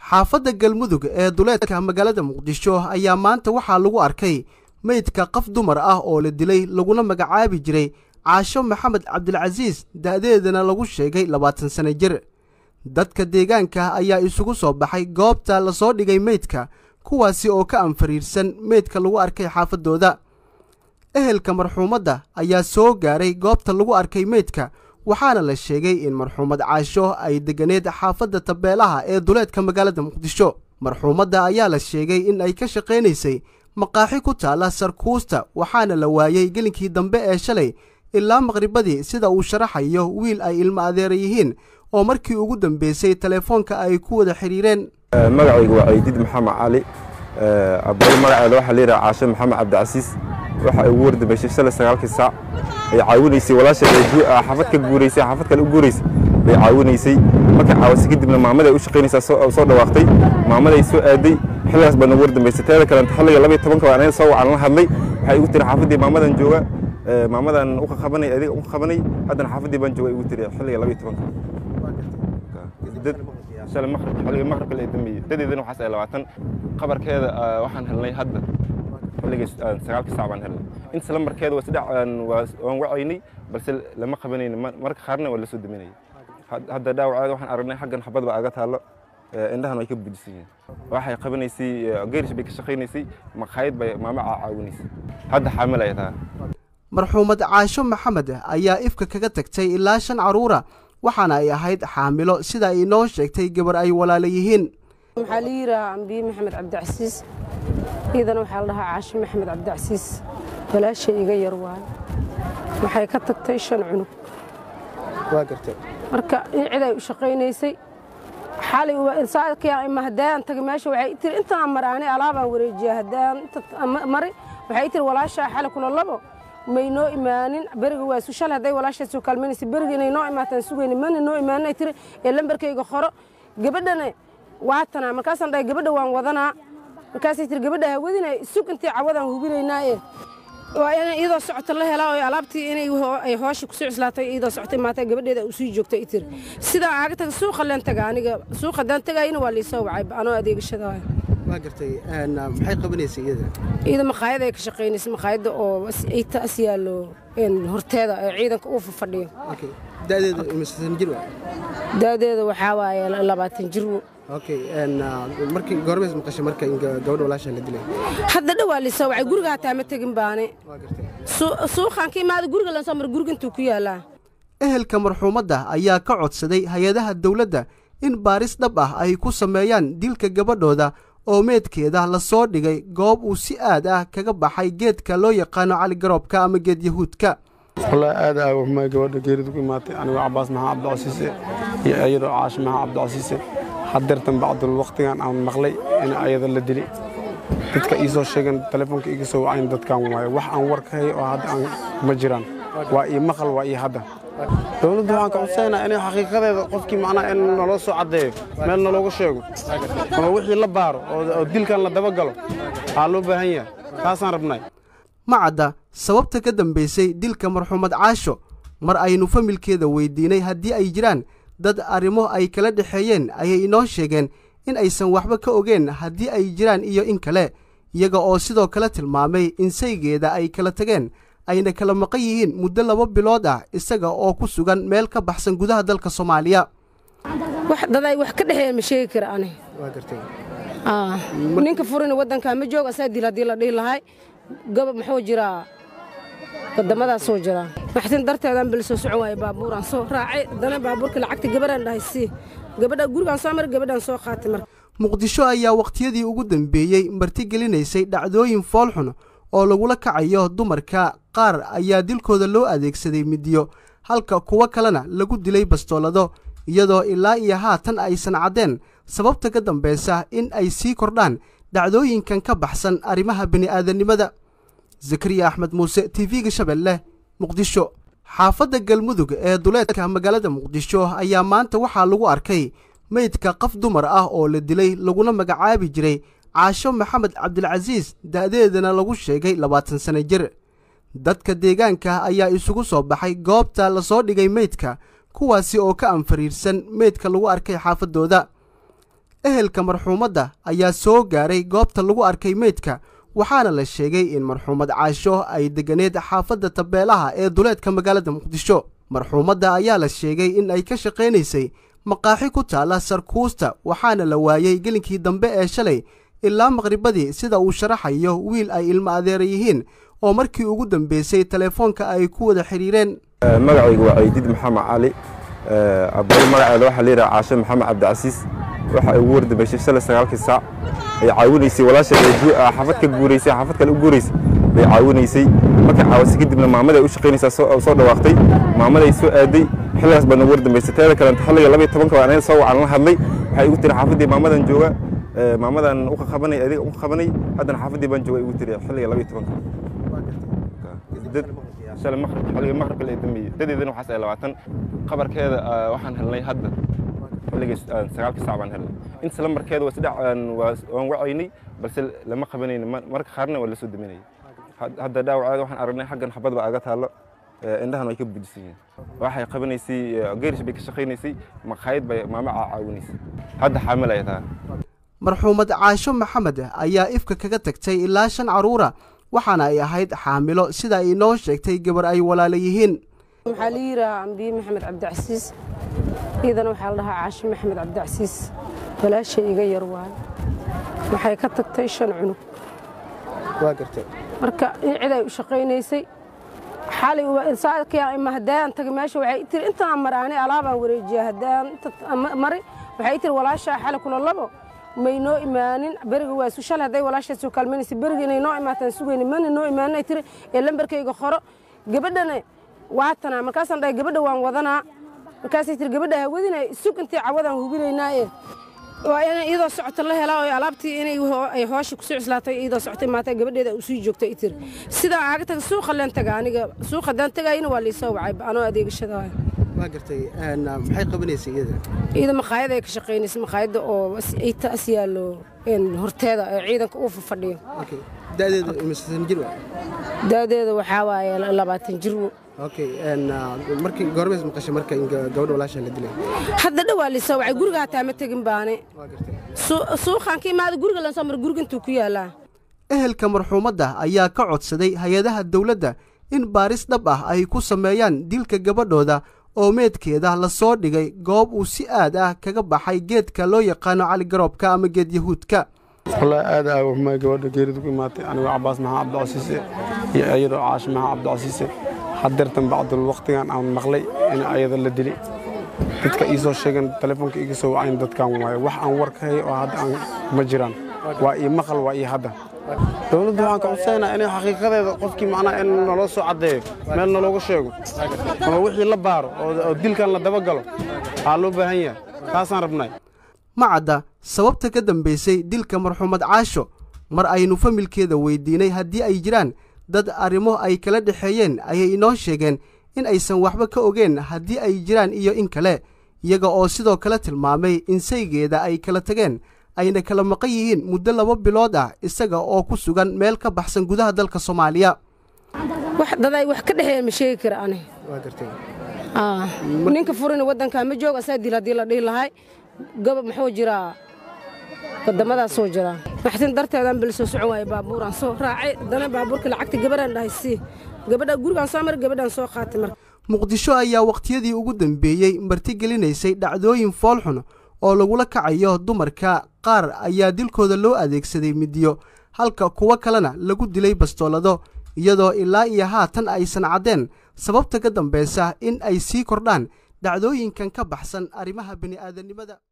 xaafadda galmudug ee duleedka magaalada muqdisho ayaa maanta waxaa lagu arkay meydka qof dumar ah oo la dilay laguna magacaabi jiray caasho maxamed cabdilcasiis da'deedana lagu sheegay labaatan sano jir dadka deegaanka ayaa isugu soo baxay goobta lasoo dhigay meydka kuwaasi oo ka anfariirsan meydka lagu arkay xaafaddooda ehelka marxuumadda ayaa soo gaaray goobta lagu arkay meydka waxaana la sheegay in marxuumad caasho ay deganeed xaafadda tabeelaha ee duleedka magaalada muqdisho marxuumadda ayaa la sheegay in ay ka shaqaynaysay maqaaxi ku taalla sarkuusta waxaana la waayey gelinkii dambe ee shalay ilaa maqribadii sida uu sharaxayo wiil ay ilmo adeera yihiin oo markii ugu dambeysay telefoonka ay ku wada xidhiireen magacaygu waa ciidid maxamed cali abal magaceeda waxaa layidhaha caasho maxamed cabdicasiis waxa ay ugu wardambeysay shalay sagaalkii saac ay caawinaysay walaasheed xaafad ka guuraysay xaafad kale u guuraysay bay caawinaysay markay caawisay kadibna maamaday u shaqaynaysaa soo dhawaaqtay maamaday soo aaday xilligaas baa nagu wardambeysay teeda kalenta xilliga labayo tobanka baan anaga soo wacan la hadlay waxay igu tiri xaafaddii maamadan jooga maamadan u qabanay adiga u qabanay haddana xaafaddii baan jooga igu tiri xilliga labayo tobanka shalay maqrib xilliga maqribka la dambeeyey dadeedana waxaas ay labaatan qabarkeeda waxaan helnay hadda xilligii sagaalkii saac baan helnay inta lambarkeeda waa saddex waan wacaynay balse lama qabanayno marka qaarna waa la soo daminayay hadda dhaawaceeda waxaan aragnay xaggan xabad baa aga taallo indhahan way ka budisan yihiin waxay qabanaysay geerish bay ka shaqaynaysay maqaayad bay maama caawinaysay hadda xaamil ay tahay marxuumad caasho maxamed ayaa ifka kaga tagtay ilaa shan carruura waxaana ay ahayd xaamilo sida ay inoo sheegtay gabar ay walaala yihiin waxaa la yidhaahaa ambiye maxamed cabdicasiis iidana waxaa la dhahaa caasho maxamed cabdicasiis walaashay iga yar waay waxay ka tagtay shan cunug marka in cid ay u shaqaynaysay xalay haddaan tagay meesha waxay tiri intaan mari ani alaabaan wareejiya haddaan inta mari waxay tiri walaashaa xalay kula labo may noo imaanin beriga waa su shalay hadday walaashaa soo kaalmaynaysa beriga inay noo imaataan sugayna mana noo imaanin ay tiri ee lambarkayga qoro gabadhana waatanaa markaasaan dhahay gabadha waan wadanaa markaasay tiri gabadha hawadina sug intay cawadaan hubinaynaaye waa in iyadoo socota la helaa oo alaabtii inay ay hoosha kusoo cuslaatay iyadoo socotay maata gabadheeda uu sii joogtay tiri sidaa aaga taga suuqa leen taga aniga suuqa haddaan tagayina waa liisoo wacay anoo adeegashada waa gartay maxay qabanaysay iyada iyada maqaayada ay ka shaqaynaysay maqaayadda oo taas yaallo horteeda ee ciidanka uu fadhiyo da'deeda imisan jir waa da'deeda waxaa waaye labaatan jir okay markii goormays maqashay marka in gabadha walaasha la dilay hadda dhawaa lisoo wacay guriga hataa ma tegin baane suuqaan ka imaada guriga lan soo mara guriga intuu ku yaalaa ehelka marxuumadda ayaa ka codsaday hay-adaha dawladda in baaris dhab ah ay ku sameeyaan dilka gabadhooda oo meedkeeda la soo dhigay goob uu si aad ah kaga baxay geedka loo yaqaano cali garoobka ama geed yahuudka wallaahi aad aa waxmay gabadha geeridu ku imaatay anigoo cabbaas maxamed cabdicasiise iyo iyadoo caasho maxamed cabdicasiise haddeertan bacdul wakhtigan aan maqlay in ayada la dilay dadka ii soo sheegeen telefoonka iga soo wacayn dadkan waaye wax aan war ka hay oo hadda aan ma jiraan waa ii maqal waa ii hadda dowladdu waxaan ka codsaynaa inay xaqiiqadeeda qofkii macnaha in naloo soo caddeeyo meel nalooga sheego ama wixii la baaro oo dilkan la dabagalo waxaa loo baahan yahay taasaan rabnay ma cadda sababta ka dambaysay dilka marxuumad caasho mar aynu familkeeda weydiinay haddii ay jiraan dad arrimo ay kala dhexeeyeen ayay inoo sheegeen in aysan waxba ka ogeen haddii ay jiraan iyo in kale iyaga oo sidoo kale tilmaamay in saygeeda ay kala tageen ayna kala maqan yihiin muddo laba bilood ah isaga oo ku sugan meel ka baxsan gudaha dalka soomaaliya dad ay wax ka dhexeeyeen ma sheegi kara ani ninka furina waddankaa ma jooga asaa dil haddii la dhihi lahay gabab muxuu jiraa wadamadaasuu jiraa maxtin darteedaan bal soo socon waaye baabuuraan soo raacay haddana baabuurka lacagta gabadhaan dhahay sii gabadha gurigaan soo maray gabadhaan soo qaatay marka muqdisho ayaa wakhtiyadii ugu dambeeyey martigelinaysay dhacdooyin foolxun oo lagula kacayo dumarka qaar ayaa dilkooda loo adeegsaday midiyo halka kuwo kalena lagu dilay bastoolado iyadoo ilaa iyo haatan aysan caddeen sababta ka dambaysa in ay sii kordhaan dhacdooyinkan ka baxsan arrimaha bini'aadannimada zakariya axmed muuse tv-ga shabeelle muqdisho xaafadda galmudug ee duleedka magaalada muqdisho ayaa maanta waxaa lagu arkay meydka qof dumar ah oo la dilay laguna magacaabi jiray caasho maxamed cabdilcasiis da'deedana lagu sheegay labaatan sano jir dadka deegaanka ayaa isugu soo baxay goobta lasoo dhigay meydka kuwaasi oo ka anfariirsan meydka lagu arkay xaafaddooda ehelka marxuumadda ayaa soo gaaray goobta lagu arkay meydka waxaana la sheegay in marxuumad caasho ay deganeed xaafadda tabeelaha ee duleedka magaalada muqdisho marxuumadda ayaa la sheegay in ay ka shaqaynaysay maqaaxi ku taalla sarkuusta waxaana la waayey gelinkii dambe ee shalay ilaa maqribadii sida uu sharaxayo wiil ay ilmo adeera yihiin oo markii ugu dambeysay telefoonka ay ku wada xidhiireen magacaygu waa ciidid maxamed cali abari magaceeda waxaa la yidhaha caasho maxamed cabdicasiis waxa ay ugu wardambeysay shalay sagaalkii saac ay caawinaysay walaasheed xaafad ka guuraysay xaafad kale u guuraysay bay caawinaysay markay caawisay kadibna maamaday u shaqaynaysaa soo dhawaaqtay maamaday soo aaday xilligaas baa nagu wardambeysay teeda kalenta xilliga labayo tobanka baan anaga soo wacan la hadlay waxay igu tiri xaafaddii maamadan jooga maamadan uka qabanay adiga uka qabanay haddana xaafaddii baan jooga igu tiri xilliga labayo tobanka shalay maqrib xilliga maqribka la dambeeyey dadeedana waxaas ay labaatan qabarkeeda waxaan helnay hadda xilliga sagaalkii saac baan helnay inta lambarkeeda waa saddex waan wacaynay balse lama qabanayno marka qaarna waa la soo daminayay hadda dhaawaceeda waxaan aragnay xaggan xabad baa aga taallo indhahan way ka buujisan yihiin waxay qabanaysay geerish bay ka shaqaynaysay maqaayad bay maama caawinaysay hadda xaamil ay tahay marxuumad caasho maxamed ayaa ifka kaga tagtay ilaa shan carruura waxaana ay ahayd xaamilo sida ay inoo sheegtay gabar ay walaala yihiin waxaa la yidhaahaa ambiye maxamed cabdicasiis iidana waxaa la dhahaa caasho maxamed cabdicasiis walaashay iga yar waayo waxay ka tagtay shan cunug marka in cid ay u shaqaynaysay xalay saakima haddaan tagay meesha waxay tiri intaan mar ani alaabaan wareejiya haddaan mari waxay tiri walaashaa xalay kula labo may noo imaanin beriga waa su shalay hadday walaashaa soo kaalmaynaysa beriga inay noo imaataan sugayna mana noo imaanin ay tiri ee lambarkayga qoro gabadhana waatanaa markaasaan dhahay gabadha waan wadanaa markaasay tiri gabadha hawadina sug intay cawadaan hubinaynaa ee waa in iyadoo socota la helaa oo alaabtii inay ay hoosha kusoo cuslaatay iyadoo socotay maata gabadheeda uu sii joogtay tiri sidaa aaga taga suuqa leen taga aniga suuqa haddaan tagayina waa liisoo wacay anoo adeegashada waa gartay maxay qabanaysay iyada iyada maqaayada ay ka shaqaynaysa maqaayada oo taas yaallo horteeda ee ciidanka uu fadhiyo da'deeda imisan jir waa da'deeda waxaa waaye labaatan jir okay markii goormays maqashay marka in gabadha walaasha la dilay hadda dhawaa lisoo wacay guriga hataa ma tegin baane suuqaan ka imaada guriga lan soo mara guriga intuu ku yaalaa ehelka marxuumadda ayaa ka codsaday hay-adaha dawladda in baaris dhab ah ay ku sameeyaan dilka gabadhooda oo meedkeeda la soo dhigay goob uu si aad ah kaga baxay geedka loo yaqaano cali garoobka ama geed yahuudka wallaahi aad aa waxmay gabadha geeridu ku imaatay anigoo cabaas maxaa cabdicasiise iyo iyadoo caash maxaa cabdicasiise hadeertan bacdul waqtigan aan maqlay in ayada la dilay dadka ii soo sheegeen telefoonka iga soo wacayn dadkan waaye wax aan war ka hay oo hadda aan ma jiraan waa ii maqal waa ii hadda dowladdu waxaan ka codsaynaa inay xaqiiqadeeda qofkii macnaha in naloo soo caddeeyo meel nalooga sheego ama wixii la baaro oo dilkan la dabagalo waxaa loo baahan yahay taasaan rabnay ma cadda sababta ka dambaysay dilka marxuumad caasho mar aynu familkeeda weydiinay haddii ay jiraan dad arrimo ay kala dhexeeyeen ayay inoo sheegeen in aysan waxba ka ogeen haddii ay jiraan iyo in kale iyaga oo sidoo kale tilmaamay in saygeeda ay kala tageen ayna kala maqan yihiin muddo laba bilood ah isaga oo ku sugan meel ka baxsan gudaha dalka soomaaliya dad ay wax ka dhexeeyeen ma sheegi kara ani ninka furina waddankaa ma joogo asaa dil haddii la dhihi lahay gobob muxuu jiraa wadamadaas soo jiraa maxsin darteedaan bal soo socon waaye baabuuraan soo raacay haddana baabuurka lacagta gabadhaan dhahay sii gabadha gurigaan soo maray gabadhaan soo qaatay marka muqdisho ayaa wakhtiyadii ugu dambeeyey martigelinaysay dhacdooyin foolxun oo lagula kacayo dumarka qaar ayaa dilkooda loo adeegsaday midiyo halka kuwo kalena lagu dilay bastoolado iyadoo ilaa iyo haatan aysan caddeen sababta ka dambaysa in ay sii kordhaan dhacdooyinkan ka baxsan arrimaha bini'aadanimada